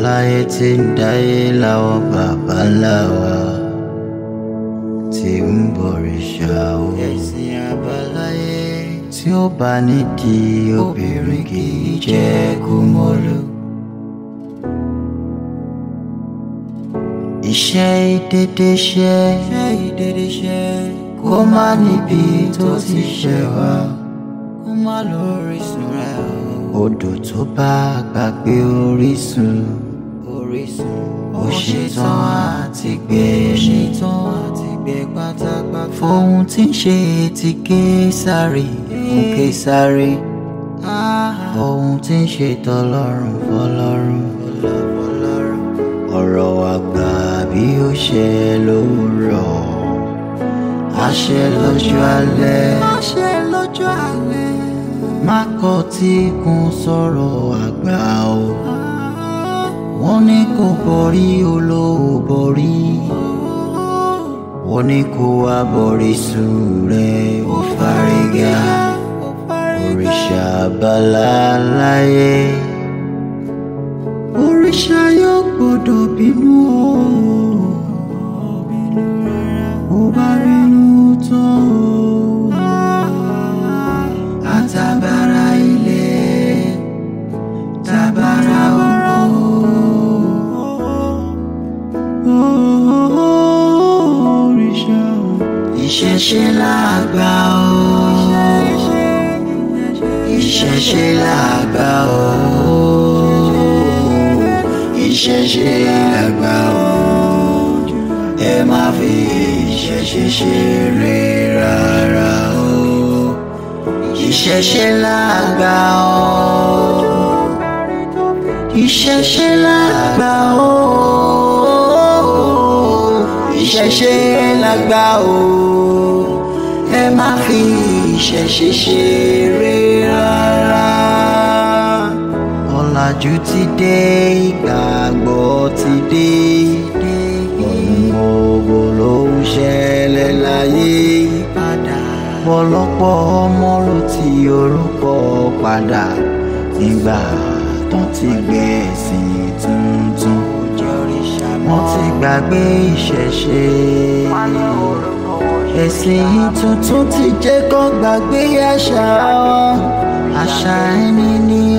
àbáláyé tí ń dáyé láwọn bàbá ńlá wa tí ń bọ̀rìṣà o. ẹ̀sìn àbáláyé tí ó bá nídìí obìnrin kì í jẹ́ kúmọ́lú. iṣẹ́ ìdédé ṣẹ́ iṣẹ́ ìdédé ṣẹ́ kó má níbi tó ti ṣẹ̀ wá kó má lórísun rẹ̀ o. odò tó bá gbàgbé orísun orísun ó ṣetán àti gbé ṣetán àti gbé pátápátá. fohun tí ń ṣe ti késàrì fún késàrì ohun tí ń ṣe tọlọ́run fọlọ́run ọ̀rọ̀ àgbà bí ó ṣe lówùrọ̀ àṣẹ lọ́jọ́ alẹ́ àṣẹ lọ́jọ́ alẹ́ má kọ̀ tí kún sọ̀rọ̀ àgbà o wọ́n ní kò borí olówó borí wọ́n ní kó wá borí sùn rẹ̀ ó fárígá òrìṣà bàlá láyé òrìṣà yóò gbọ́dọ̀ bínú o ó bá bínú tán o àtàbàrà ilé tàbàrà oko òrìṣà ìṣẹ̀ṣe làgbà o ìṣẹ̀ṣe làgbà o ìṣẹ̀ṣe làgbà o ẹ má fi ìṣẹ̀ṣe ṣeré rárá o ìṣẹ̀ṣe làgbà o ìṣẹ̀ṣe làgbà o ìṣẹ̀ṣe làgbà o ẹ má fi ìṣẹ̀ṣe ṣeré rárá ọ̀làjú ti dé ìgbàgbọ́ ti dé ohun gbogbo ló ń ṣẹlẹ̀ láyé pọ̀lọpọ̀ ọmọ ló ti orúkọ padà nígbà tó ti gbé ẹ̀sìn tuntun wọ́n ti gbàgbé ìṣẹ̀ṣe ẹ̀sìn tuntun ti jẹ́ kó gbàgbé àṣà wọn àṣà ẹni ní